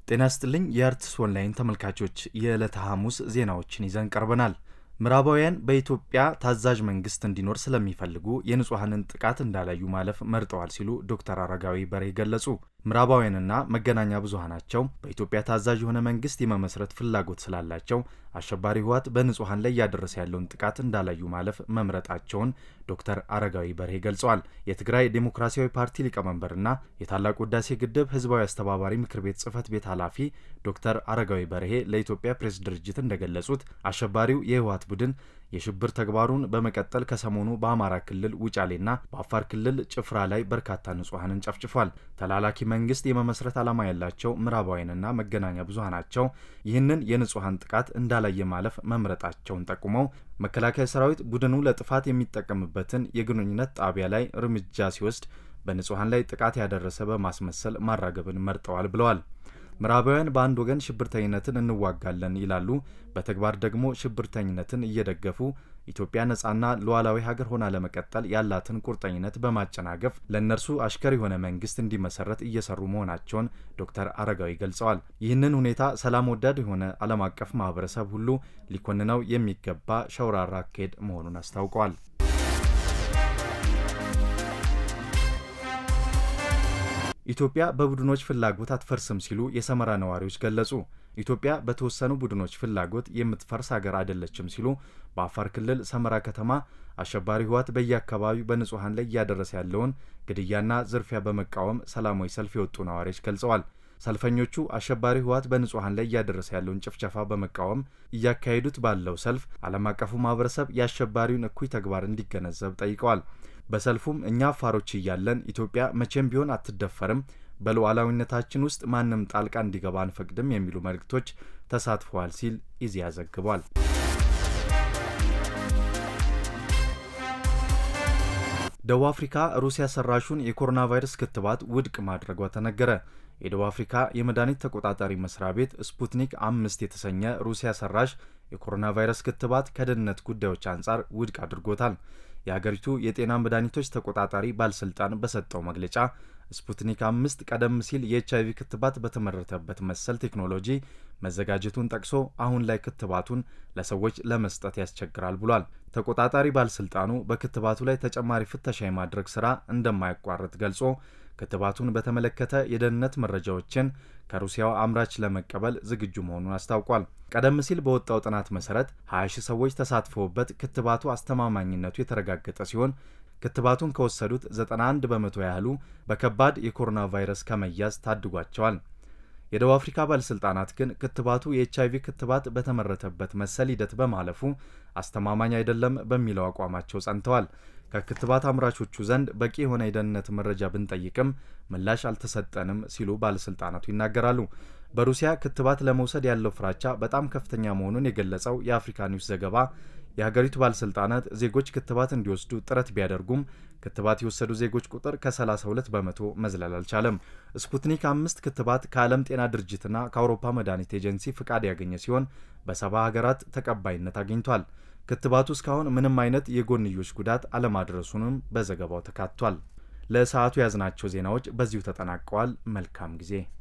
ጤና ይስጥልኝ የአርትስ ኦንላይን ተመልካቾች የዕለተ ሐሙስ ዜናዎችን ይዘን ቀርበናል። ምዕራባውያን በኢትዮጵያ ታዛዥ መንግስት እንዲኖር ስለሚፈልጉ የንጹሐንን ጥቃት እንዳላዩ ማለፍ መርጠዋል ሲሉ ዶክተር አረጋዊ በርሄ ገለጹ። ምዕራባውያንና መገናኛ ብዙኃናቸው በኢትዮጵያ ታዛዥ የሆነ መንግስት የመመስረት ፍላጎት ስላላቸው አሸባሪ ህወሓት በንጹሐን ላይ እያደረሰ ያለውን ጥቃት እንዳላዩ ማለፍ መምረጣቸውን ዶክተር አረጋዊ በርሄ ገልጸዋል። የትግራይ ዴሞክራሲያዊ ፓርቲ ሊቀመንበርና የታላቁ ህዳሴ ግድብ ህዝባዊ አስተባባሪ ምክር ቤት ጽህፈት ቤት ኃላፊ ዶክተር አረጋዊ በርሄ ለኢትዮጵያ ፕሬስ ድርጅት እንደገለጹት አሸባሪው የህወሓት ቡድን የሽብር ተግባሩን በመቀጠል ከሰሞኑ በአማራ ክልል ውጫሌና በአፋር ክልል ጭፍራ ላይ በርካታ ንጹሐንን ጨፍጭፏል። ተላላኪ መንግስት የመመስረት ዓላማ ያላቸው ምዕራባውያንና መገናኛ ብዙኃናቸው ይህንን የንጹሐን ጥቃት እንዳላየ ማለፍ መምረጣቸውን ጠቁመው መከላከያ ሰራዊት ቡድኑ ለጥፋት የሚጠቀምበትን የግንኙነት ጣቢያ ላይ እርምጃ ሲወስድ በንጹሐን ላይ ጥቃት ያደረሰ በማስመሰል ማራገብን መርጠዋል ብለዋል። ምዕራባውያን በአንድ ወገን ሽብርተኝነትን እንዋጋለን ይላሉ፣ በተግባር ደግሞ ሽብርተኝነትን እየደገፉ ኢትዮጵያ ነጻና ሉዓላዊ ሀገር ሆና ለመቀጠል ያላትን ቁርጠኝነት በማጨናገፍ ለእነርሱ አሽከር የሆነ መንግስት እንዲመሰረት እየሰሩ መሆናቸውን ዶክተር አረጋዊ ገልጸዋል። ይህንን ሁኔታ ሰላም ወዳድ የሆነ ዓለም አቀፍ ማህበረሰብ ሁሉ ሊኮንነው የሚገባ ሸውራራ አካሄድ መሆኑን አስታውቀዋል። ኢትዮጵያ በቡድኖች ፍላጎት አትፈርስም ሲሉ የሰመራ ነዋሪዎች ገለጹ። ኢትዮጵያ በተወሰኑ ቡድኖች ፍላጎት የምትፈርስ ሀገር አይደለችም ሲሉ በአፋር ክልል ሰመራ ከተማ አሸባሪ ህወሓት በየአካባቢው በንጹሐን ላይ እያደረሰ ያለውን ግድያና ዝርፊያ በመቃወም ሰላማዊ ሰልፍ የወጡ ነዋሪዎች ገልጸዋል። ሰልፈኞቹ አሸባሪ ህወሓት በንጹሐን ላይ እያደረሰ ያለውን ጭፍጨፋ በመቃወም እያካሄዱት ባለው ሰልፍ ዓለም አቀፉ ማህበረሰብ የአሸባሪውን እኩይ ተግባር እንዲገነዘብ ጠይቀዋል። በሰልፉም እኛ አፋሮች እያለን ኢትዮጵያ መቼም ቢሆን አትደፈርም፣ በሉዓላዊነታችን ውስጥ ማንም ጣልቃ እንዲገባ አንፈቅድም የሚሉ መልእክቶች ተሳትፈዋል ሲል ኢዜአ ዘግቧል። ደቡብ አፍሪካ ሩሲያ ሰራሹን የኮሮና ቫይረስ ክትባት ውድቅ ማድረጓ ተነገረ። የደቡብ አፍሪካ የመድኃኒት ተቆጣጣሪ መስሪያ ቤት ስፑትኒክ አምስት የተሰኘ ሩሲያ ሰራሽ የኮሮና ቫይረስ ክትባት ከደህንነት ጉዳዮች አንጻር ውድቅ አድርጎታል። የሀገሪቱ የጤና መድኃኒቶች ተቆጣጣሪ ባለስልጣን በሰጠው መግለጫ ስፑትኒክ አምስት ቀደም ሲል የኤች አይቪ ክትባት በተመረተበት መሰል ቴክኖሎጂ መዘጋጀቱን ጠቅሶ አሁን ላይ ክትባቱን ለሰዎች ለመስጠት ያስቸግራል ብሏል። ተቆጣጣሪ ባለስልጣኑ በክትባቱ ላይ ተጨማሪ ፍተሻ የማድረግ ስራ እንደማያቋርጥ ገልጾ ክትባቱን በተመለከተ የደህንነት መረጃዎችን ከሩሲያው አምራች ለመቀበል ዝግጁ መሆኑን አስታውቋል። ቀደም ሲል በወጣው ጥናት መሰረት 20 ሺህ ሰዎች ተሳትፈውበት ክትባቱ አስተማማኝነቱ የተረጋገጠ ሲሆን ክትባቱን ከወሰዱት 91 በመቶ ያህሉ በከባድ የኮሮና ቫይረስ ከመያዝ ታድጓቸዋል። የደቡብ አፍሪካ ባለሥልጣናት ግን ክትባቱ የኤች አይቪ ክትባት በተመረተበት መሰል ሂደት በማለፉ አስተማማኝ አይደለም በሚለው አቋማቸው ጸንተዋል። ከክትባት አምራቾቹ ዘንድ በቂ የሆነ የደህንነት መረጃ ብንጠይቅም ምላሽ አልተሰጠንም ሲሉ ባለስልጣናቱ ይናገራሉ። በሩሲያ ክትባት ለመውሰድ ያለው ፍራቻ በጣም ከፍተኛ መሆኑን የገለጸው የአፍሪካ ኒውስ ዘገባ የሀገሪቱ ባለስልጣናት ዜጎች ክትባት እንዲወስዱ ጥረት ቢያደርጉም ክትባት የወሰዱ ዜጎች ቁጥር ከ32 በመቶ መዝለል አልቻለም። ስፑትኒክ አምስት ክትባት ከዓለም ጤና ድርጅትና ከአውሮፓ መድኃኒት ኤጀንሲ ፍቃድ ያገኘ ሲሆን በሰባ ሀገራት ተቀባይነት አግኝቷል። ክትባቱ እስካሁን ምንም አይነት የጎንዮሽ ጉዳት አለማድረሱንም በዘገባው ተካቷል። ለሰዓቱ የያዝናቸው ዜናዎች በዚሁ ተጠናቀዋል። መልካም ጊዜ